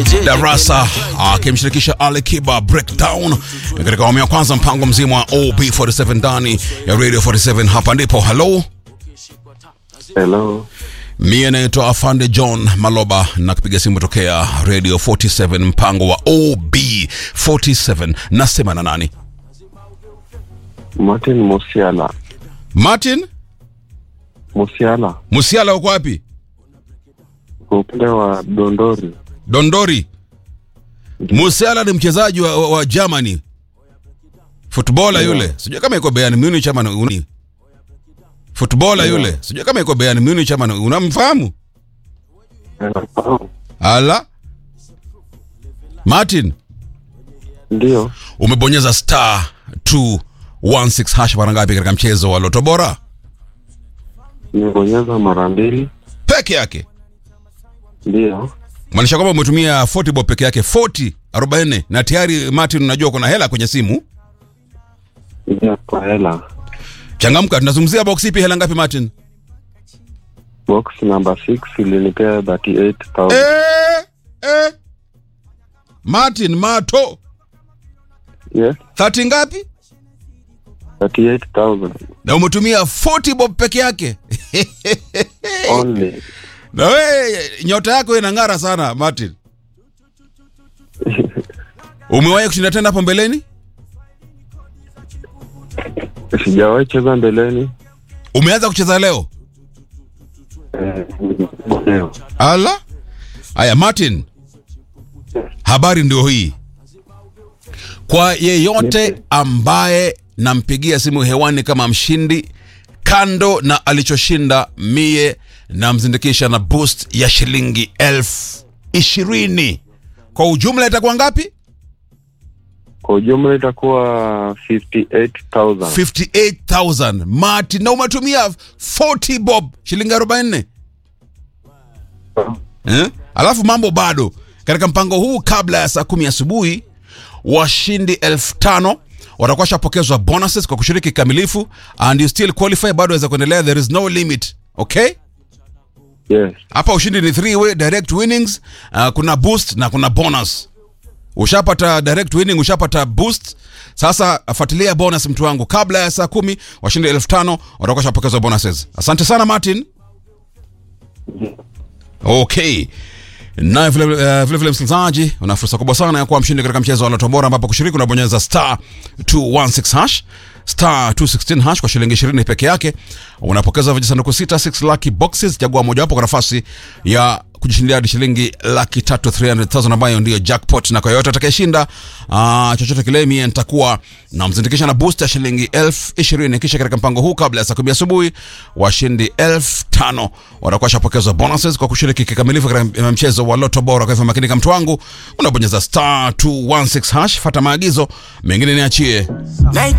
Darasa akimshirikisha Ali Kiba Breakdown katika awamu ya kwanza, mpango mzima wa OB47 ndani ya Radio 47. Hapa ndipo hello, Hello. mie naitwa Afande John Maloba na kupiga simu tokea Radio 47, mpango wa OB47. Nasema na nani? Martin Musiala. Martin Musiala. Musiala, uko wapi? Kwa upande wa Dondori. Dondori. Musiala ni mchezaji wa, wa, wa Germany footballer yule, sijui kama iko Bayern Munich ama uni footballer yule, sijui kama iko Bayern Munich ama unamfahamu? Nafahamu. Ala, Martin, Ndio. umebonyeza star 216 hash mara ngapi katika mchezo wa Loto Bora Nimebonyeza mara mbili. peke yake? Ndio. Maanisha kwamba umetumia 40 bob peke yake 40 40, na tayari Martin, unajua kuna hela kwenye simu. Ndio kwa hela. Changamka, tunazungumzia box ipi? Hela ngapi Martin? Box number 6 ilinipea 38,000. Eh, eh. Martin Mato Yes. 30 ngapi? 38,000 Na umetumia 40 bob peke yake. only. Na we nyota yako inang'ara sana Martin. Umewahi kushinda tena hapo mbeleni? Sijawahi cheza mbeleni. Umeanza kucheza leo? Eh, leo. Ala. Aya Martin. Habari ndio hii. Kwa yeyote ambaye nampigia simu hewani kama mshindi, kando na alichoshinda, mie namzindikisha na boost ya shilingi elfu ishirini. Kwa ujumla itakuwa ngapi? Kwa ujumla itakuwa 58,000. 58,000. Martin, na umetumia 40 bob, shilingi 44. Eh? Alafu mambo bado katika mpango huu, kabla ya saa kumi asubuhi, washindi elfu tano watakuwa shapokezwa bonuses kwa kushiriki kikamilifu, and you still qualify, bado waweza kuendelea, there is no limit. Okay, Yes. hapa ushindi ni three way direct winnings. Uh, kuna boost na kuna bonus. Ushapata direct winning, ushapata boost. Sasa fuatilia bonus, mtu wangu, kabla ya saa kumi washindi elfu tano watakuwa shapokezwa bonuses. Asante sana Martin. Okay. Naye vile uh, vile vile msikilizaji, una fursa kubwa sana ya kuwa mshindi katika mchezo wa Loto Bora ambapo kushiriki unabonyeza star 216 hash star 216 hash kwa shilingi 20 peke yake. Unapokeza vijisanduku sita 6 lucky boxes, chagua mojawapo kwa nafasi ya kujishindia hadi shilingi laki tatu 300,000 ambayo ndiyo jackpot, na kwa yoyote atakayeshinda uh, chochote kile, mie nitakuwa namzindikisha na boost ya shilingi elfu ishirini. Kisha katika mpango huu, kabla ya saa kumi asubuhi, washindi elfu tano watakuwa shapokezwa bonuses kwa kushiriki kikamilifu katika mchezo wa Loto Bora. Kwa hivyo makinika, mtu wangu, unabonyeza star 216 hash, fata maagizo mengine niachie.